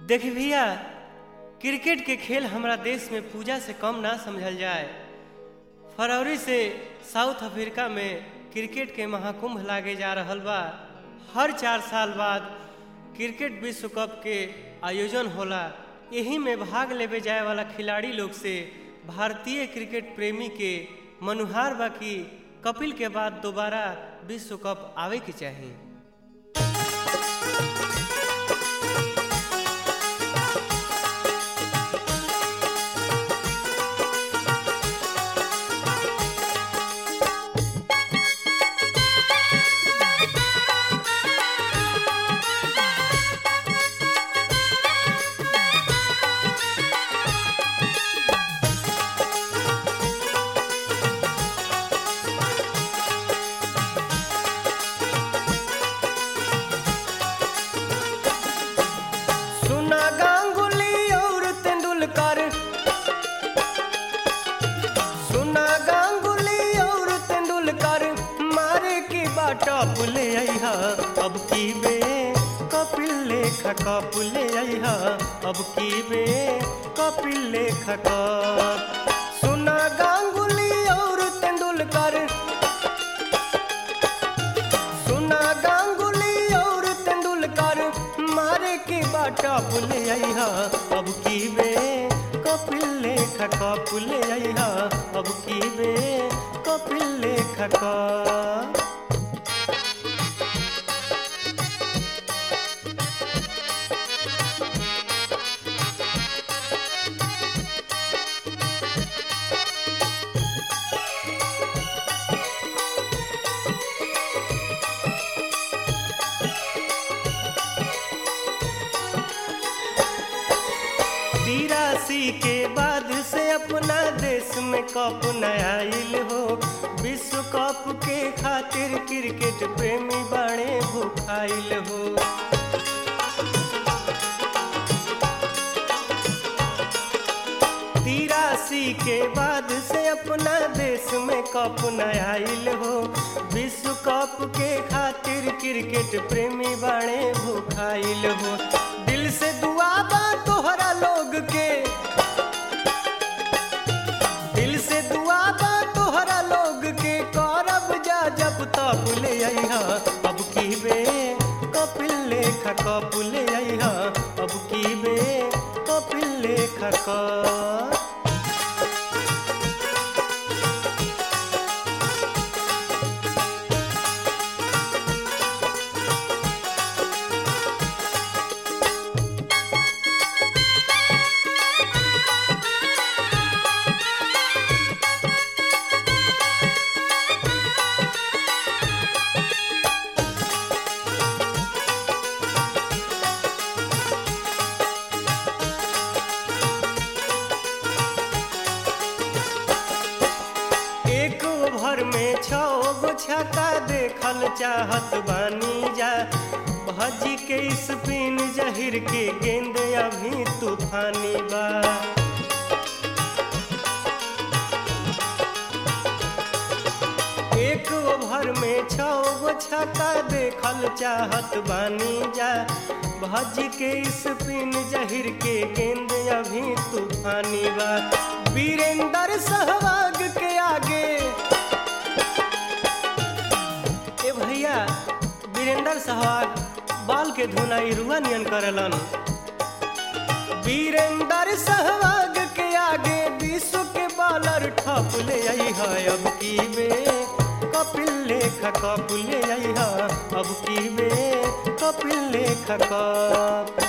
देखी भैया क्रिकेट के खेल हमरा देश में पूजा से कम ना समझल जाए फरवरी से साउथ अफ्रीका में क्रिकेट के महाकुंभ लागे जा रहल बा हर चार साल बाद क्रिकेट विश्व कप के आयोजन होला यही में भाग लेवे जाए वाला खिलाड़ी लोग से भारतीय क्रिकेट प्रेमी के मनुहार बा कि कपिल के बाद दोबारा विश्व कप आवे के चाहिए सुना गांगुली और तेंदुलकर सुना गांगुली और तेंदुलकर मारे की बाटा पुले आईहा अब की बे कपिल लेखा का पुले आईहा अब की बे कपिल लेखा का सुना गांगुली और तेंदुलकर सुना गांगुली और तेंदुलकर मारे की बाटा पुले आईहा अब की बे कपिल लेखा का पुले आईहा अब की बे कपिल लेखा का तिरासी के बाद से अपना देश में कप नया आइल हो विश्व कप के खातिर क्रिकेट प्रेमी बड़े भूखाइल हो तिरासी के बाद से अपना देश में कप नया आइल हो विश्व कप के खातिर क्रिकेट प्रेमी बड़े भूखाइल हो दिल से दुआ बा तोहरा लोग के दिल से दुआ बा तोहरा लोग के करब जा जब तक ले अइहा अब की बे कपिल लेखा कप ले अइहा अब की बे कपिल लेखा का एक ओवर में छो गो छक्का देखल चाहत बानी जा भजी के स्पिन जहिर के गेंद अभी तूफानी बा एक ओवर में छो गो छक्का देखल चाहत बानी जा भजी के स्पिन जहिर के गेंद अभी तूफानी बा वीरेंद्र सहवाग के आगे ए भैया वीरेंद्र सहवाग बाल के धुनाई रुआ नियन करेलन वीरेंद्र सहवाग के आगे विश्व के बॉलर ठप ले आई है अब की बे कपिल लेखा कप ले आई है अब की बे कपिल लेखा कप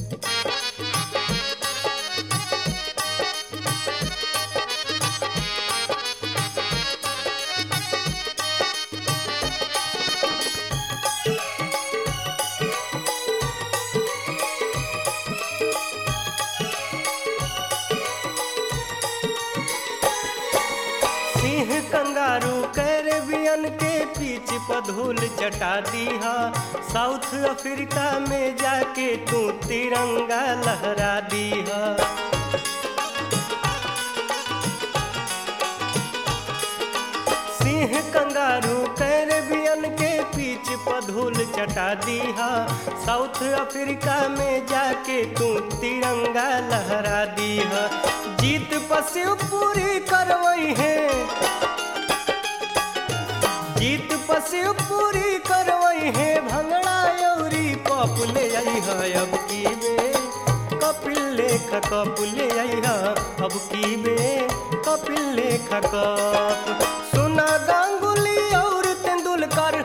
सिंह कंगारू कैरेबियन के पीछ पधूल चटा दीहा साउथ अफ्रीका में जाके तू तिरंगा लहरा दीहा सिंह कंगारू कैरेबियन के पीछ पधूल धूल चटा दीहा साउथ अफ्रीका में जाके तू तिरंगा लहरा दीहा जीत पसिव पूरी करवई है जीत पसिव पूरी करवई है भंगड़ा यौरी पप ले आई है अब की बे कपिल लेख कप ले आई है अब की बे कपिल लेख कप सुना गांगुली और तेंदुलकर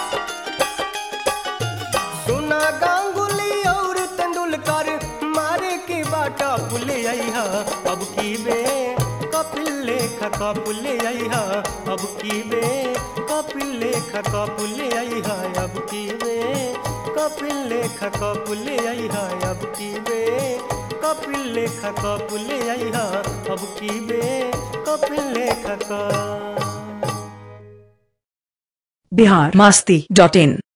सुना गांगुली और तेंदुलकर मारे के बाटा पुले आई है अब की बे कपिल लेख कपुले आई है अब की बे कपिल लेख कपुले आई है अब की बे कपिल लेख कपुले आई है अब की बे कपिल लेख कपुले आई है अब की बे कपिल लेख का बिहार मास्ती डॉट इन